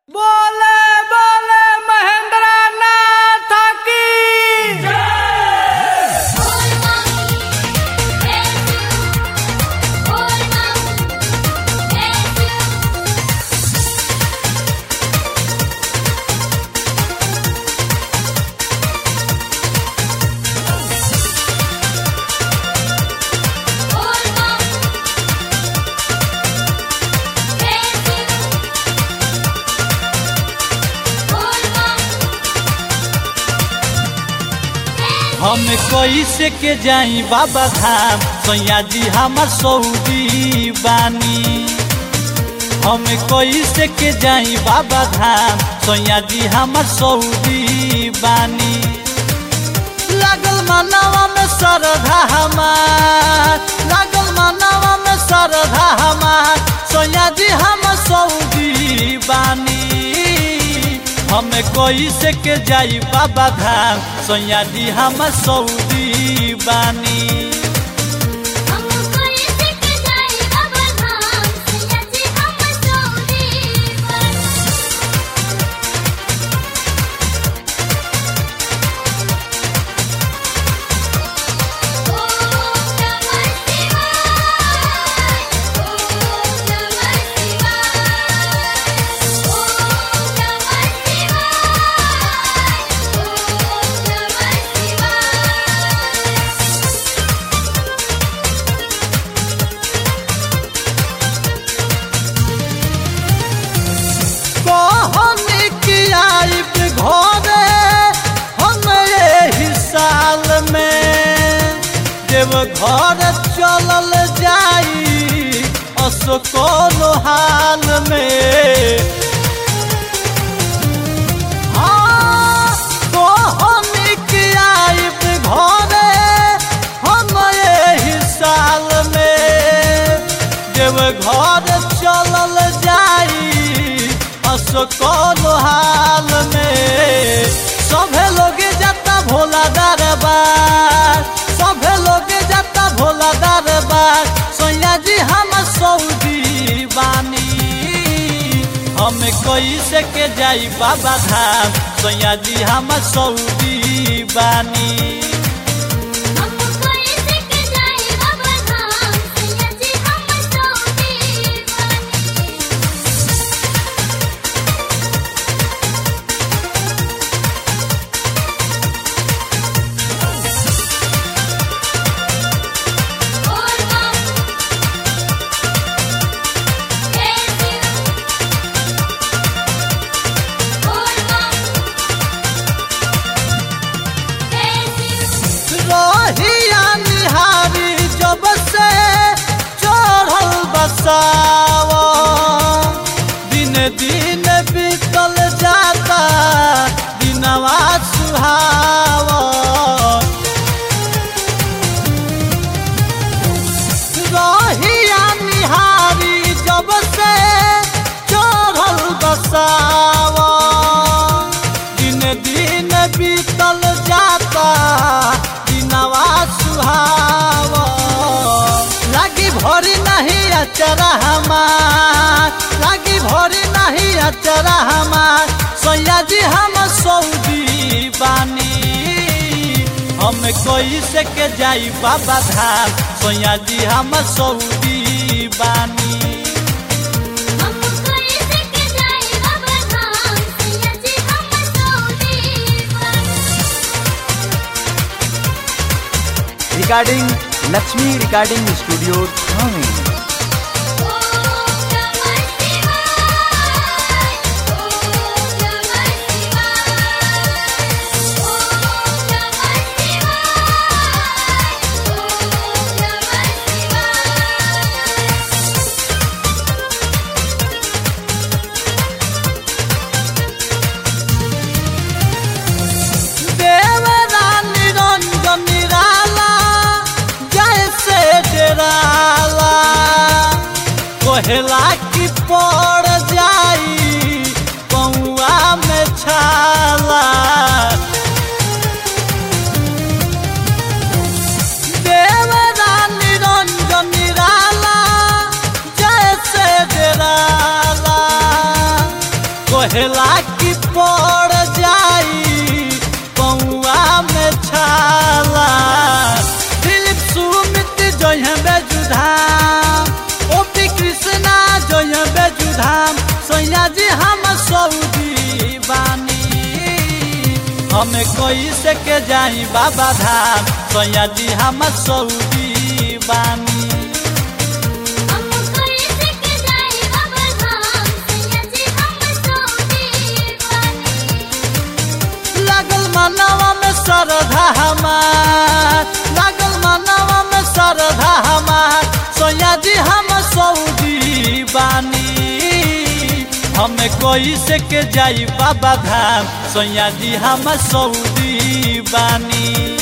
बोले बोले महेंद्र नाथ की हम कैसे के जाई बाबा धाम सैया जी हमर सऊदी बानी हम कैसे के जाई बाबा धाम सैया जी हमर सऊदी बानी लागल मनवा में श्रद्धा हमार लागल मनवा में श्रद्धा हमार सैया जी हम सऊदी बानी हम कैसे के जाई बाबा धाम सैया जी हम सऊदी बानी कहनी कि आइब घरे हम यही साल में जब घर चलल जाई असकोल हाल में हाँ, कहनी कि आइब घरे हम यही साल में जब घर चलल जाई असकोल हाल में सभे लोग जाता भोला दरबार सभे लोग जाता भोला दरबार सोया जी हम सऊदी बानी हम कैसे के जाई बाबा धाम सोया जी हम सऊदी बानी रहिया निहारी जब से चढ़ल बसाव दिन दिन बीतल जाता दिनवा सुहाव रहिया निहारी जब से चढ़ल बसाव दिन दिन बीतल जाता दिनवा सुहाव लागी भरी नहीं अचरा हमार लागी भरी नहीं अचरा हमार सैया जी हम सऊदी बानी हम कैसे के जाई बाबा धाम सैया जी हम सऊदी बानी रिकॉर्डिंग लक्ष्मी रिकॉर्डिंग स्टूडियो थाने देवरा निरंजन निराला जैसे डराला कोहला की पड़ जाई पौआ में छाला देवरा निरंजन निराला जैसे डराला कहेला कि पड़ जाई पौआ में छाला दिलीप सुमित जय बेजुधाम ओपी कृष्णा जय बेजुधाम सैया जी हम सऊदी बानी हमें कोई से के जाई बाबा धाम सैया जी हम सऊदी बानी हम कोई सिक जाए बाबा धाम सैया जी हम सोने वाली लागल मनवा में श्रद्धा हमार लागल मनवा में श्रद्धा हमार सोया जी हम सऊदी बानी हमें कोई से के जाई बाबा धाम सोया जी हम सऊदी बानी